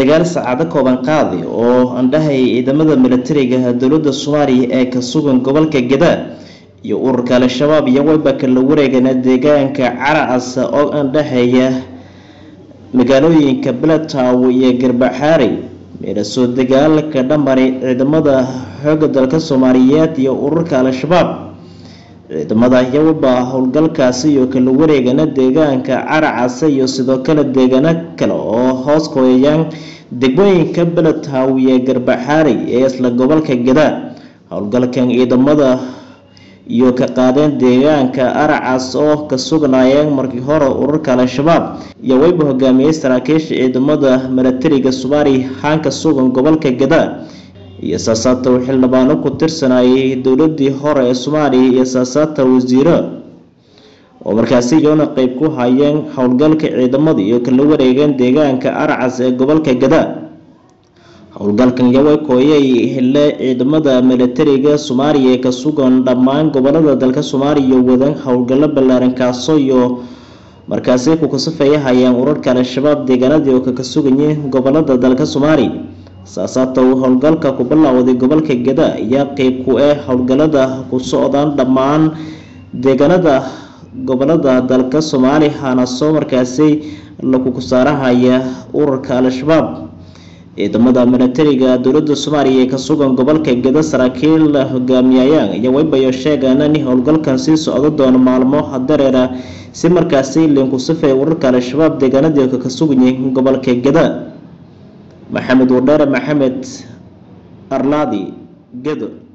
dagaal saacado kooban qaadi oo andhahay ciidamada militariga dowlada soomaaliya ee ka sugan gobolka gadaa iyo ururka al-shabaab iyo wayba kala wareegana deegaanka caracasa oo andhaxeeya magaalooyinka beletow iyo garbaxaarey meelasoo dagaalka dhamari ciidamada xooga dalka soomaaliyeed iyo ururka al-shabaab ciidamada iyawaba howlgalkaasi iyo kala wareegana deegaanka caracasa iyo sidoo kale deegaano kale oo hoos kooyayaan degmooyinka beletow iyo garbaxaarey ee isla gobolka gadaa howlgalkan ciidamada iyo ka qaadeen deegaanka aracas oo ka sugnaayeen markii hore ururka al-shabaab iyo wayba hogaamiyey saraakiisha ciidamada milatariga soomaaliya haanka sugan gobolka gadaa iyo saasaata xildhibaano ku tirsanayay dowladii hore ee soomaaliya iyo saasaata wasiiro oo markaasi iyona qeyb ku hayeen howlgalka ciidamada iyo kala wareegeen deegaanka aracas ee gobolka gadaa howlgalkan yaway kooyay hele ciidamada milatariga soomaaliya ee ka sugan dhammaan gobolada dalka soomaaliya wadan howlgallo ballaaran kaaso iyo markaasi ku kasafaya hayaan urarka al-shabaab deegaanadii oo kaka suganyay gobolada dalka soomaaliya saasaata uu howlgalka ku bilaawday gobolka gada ayaa qeyb ku ah howlgalada ku socdaan dhammaan deegaanada gobolada dalka soomaaliya hana soo markaasi lagu kusaarahaya ururka al-shabaab ciidamada milatariga dowlada soomaaliya ee ka sugan gobolka gada saraakiil la hogaamiyayaan iyo waybayo sheegaan in howlgalkan sii socdo doono maalmo dareera si markaasi linkusafee ururka al-shabaab deegaanadii ka suganyay gobolka gada maxamed wadheere maxamed arlaadi gado